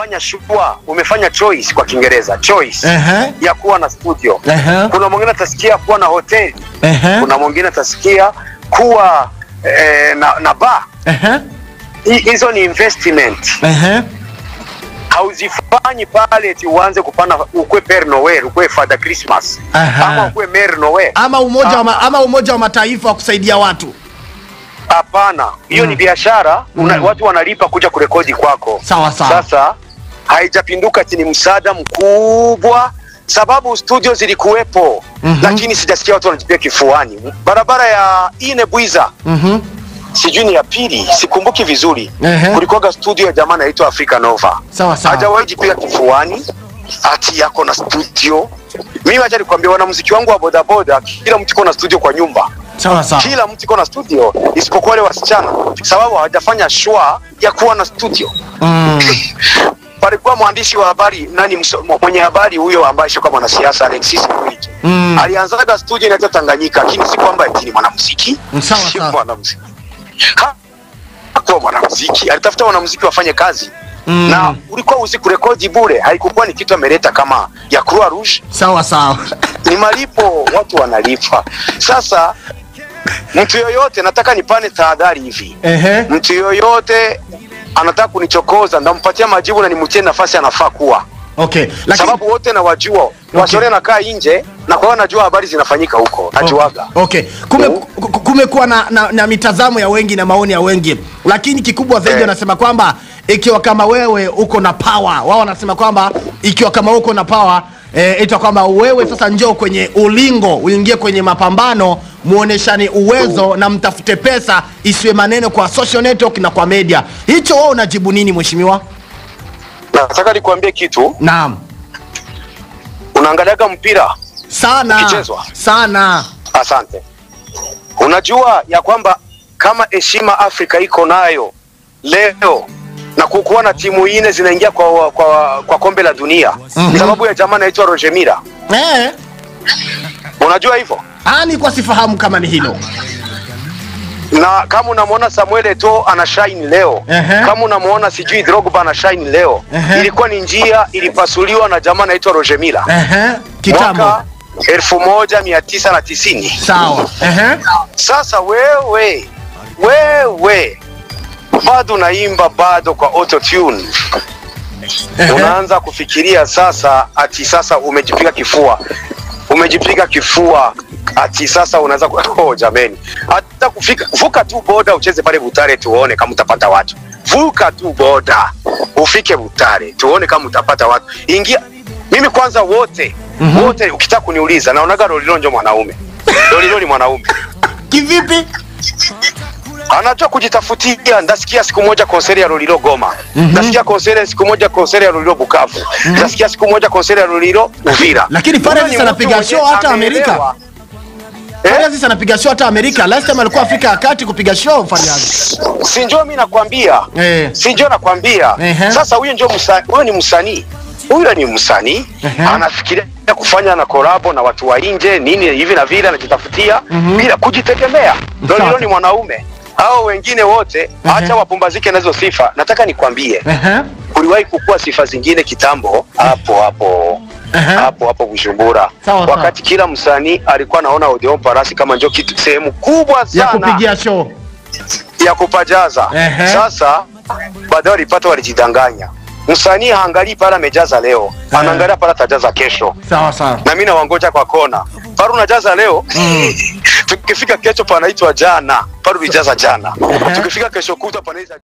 umefanya shua, umefanya choice kwa Kiingereza, choice Ehe. ya kuwa na studio. Ehe. Kuna mwingine atasikia kuwa na hoteli, Ehe. kuna mwingine atasikia kuwa eh, na, na bar. Ehe. Hi- Hizo ni investment. Ehe. hauzifanyi pale eti uanze kupana ukwe Père Noel ukwe Father Christmas Aha. ama ukwe Mère Noel. Ama umoja wa ma, ama umoja wa mataifa wa kusaidia watu. Hapana, hiyo Mm. ni biashara una, Mm. watu wanalipa kuja kurekodi kwako. Sawa sawa. Sasa haijapinduka ati ni msaada mkubwa, sababu studio zilikuwepo Mhm. lakini sijasikia watu wanajipia kifuani. Barabara ya ine Bwiza Mhm. sijui ni ya pili, sikumbuki vizuri. Ehe. Kulikuwaga studio ya jamaa anaitwa Africa Nova. Sawa sawa. hajawahi jipiga kifuani ati yako na studio. Mimi acha nikwambia, wanamuziki wangu wa bodaboda, kila mtu iko na studio kwa nyumba, Sawa sawa. kila mtu iko na studio isipokuwa wale wasichana, sababu hawajafanya shwa ya kuwa na studio. Mm. Palikuwa mwandishi wa habari nani, mso- mwenye habari huyo ambaye sio kama mwanasiasa Alexis Mwiji Mm. alianzaga studio inaitwa Tanganyika, lakini si kwamba eti ni mwanamuziki, Sawa, si sawa. mwanamuziki, Ha- hakuwa mwanamuziki, alitafuta wanamuziki wafanye kazi Mm. na ulikuwa usi kurekodi bure, haikukuwa ni kitu ameleta kama ya Croix Rouge, Sawa sawa. ni malipo, watu wanalipa. Sasa mtu yoyote, nataka nipane tahadhari hivi, Ehe. mtu yoyote anataka kunichokoza, ndampatia majibu na nimtie nafasi anafaa kuwa, Okay. Lakini sababu wote nawajua, wasore nakaa nje na kwa hiyo najua habari zinafanyika huko, najuaga. Okay. Kume, Mm. ku- ku- kumekuwa na, na, na mitazamo ya wengi na maoni ya wengi, lakini kikubwa zaidi Eh. wanasema kwamba ikiwa kama wewe uko na power, wao wanasema kwamba ikiwa kama uko na power eh, ita kwamba wewe sasa njoo kwenye ulingo, uingie kwenye mapambano, muoneshane uwezo na mtafute pesa, isiwe maneno kwa social network na kwa media. Hicho wewe unajibu nini mheshimiwa? Nataka nikuambie kitu, Naam. unaangaliaga mpira Sana. Ukichezwa. Sana. Asante. Unajua ya kwamba kama heshima Afrika iko nayo leo na kukuwa na timu nne zinaingia kwa, kwa, kwa kombe la dunia Mhm. sababu ya jamaa anaitwa Roger Mila. Eh. Unajua hivyo, Ani kwa sifahamu kama ni hilo. na kama unamwona Samuel Eto'o ana shine leo Ehe. kama unamwona sijui Drogba ana shine leo Ehe. ilikuwa ni njia ilipasuliwa na jamaa anaitwa Roger Mila Ehe. Kitambo. mwaka elfu moja mia tisa na tisini. Sawa. Ehe. Sasa wewe wewe bado unaimba bado kwa auto tune, Ehe. unaanza kufikiria sasa ati sasa umejipiga kifua, umejipiga kifua ati sasa unaweza ku... oh, jameni, hata kufika vuka tu boda ucheze pale Butare tuone kama utapata watu. Vuka tu boda ufike Butare tuone kama utapata watu. Ingia mimi kwanza, wote Mhm. wote, ukitaka kuniuliza, naonaga Lolilo ndio mwanaume. Lolilo ni mwanaume Kivipi? anajua kujitafutia. Ndasikia siku moja konseri ya Lolilo Goma, Mhm. ndasikia konseri siku moja konseri ya Lolilo Bukavu, ndasikia siku moja konseri ya Lolilo Uvira. Lakini Huyo Farious ni mtu anapiga mwenye show hata ameelewa. Amerika. Eh? Farious anapiga show hata Amerika. Last time alikuwa Afrika ya Kati kupiga show Farious. Si njoo mimi nakwambia, Eh. si njoo nakwambia. Ehe. Sasa huyo ndio msanii, huyo ni msanii, huyo ni msanii Ehe. anafikiria kufanya na kolabo na watu wa nje nini hivi na vile, anajitafutia Mhm. bila kujitegemea. Lolilo Sawa. ni mwanaume, hao wengine wote acha wapumbazike na hizo sifa. Nataka nikwambie Ehe. kuliwahi kukua sifa zingine kitambo hapo hapo Ehe. hapo hapo Bujumbura, Sawa, sawa. wakati kila msanii alikuwa anaona Odeon Parasi kama ndio kitu sehemu kubwa Ya sana kupigia show. ya kupajaza. Ehe. Sasa baadaye walipata, walijidanganya. Msanii haangalii pale amejaza leo, Ehe. anaangalia pale atajaza kesho, Sawa sawa. na mimi nawangoja kwa kona pale unajaza leo tukifika kesho panaitwa jana, pale ulijaza jana, Ehe. tukifika kesho kutwa panaitwa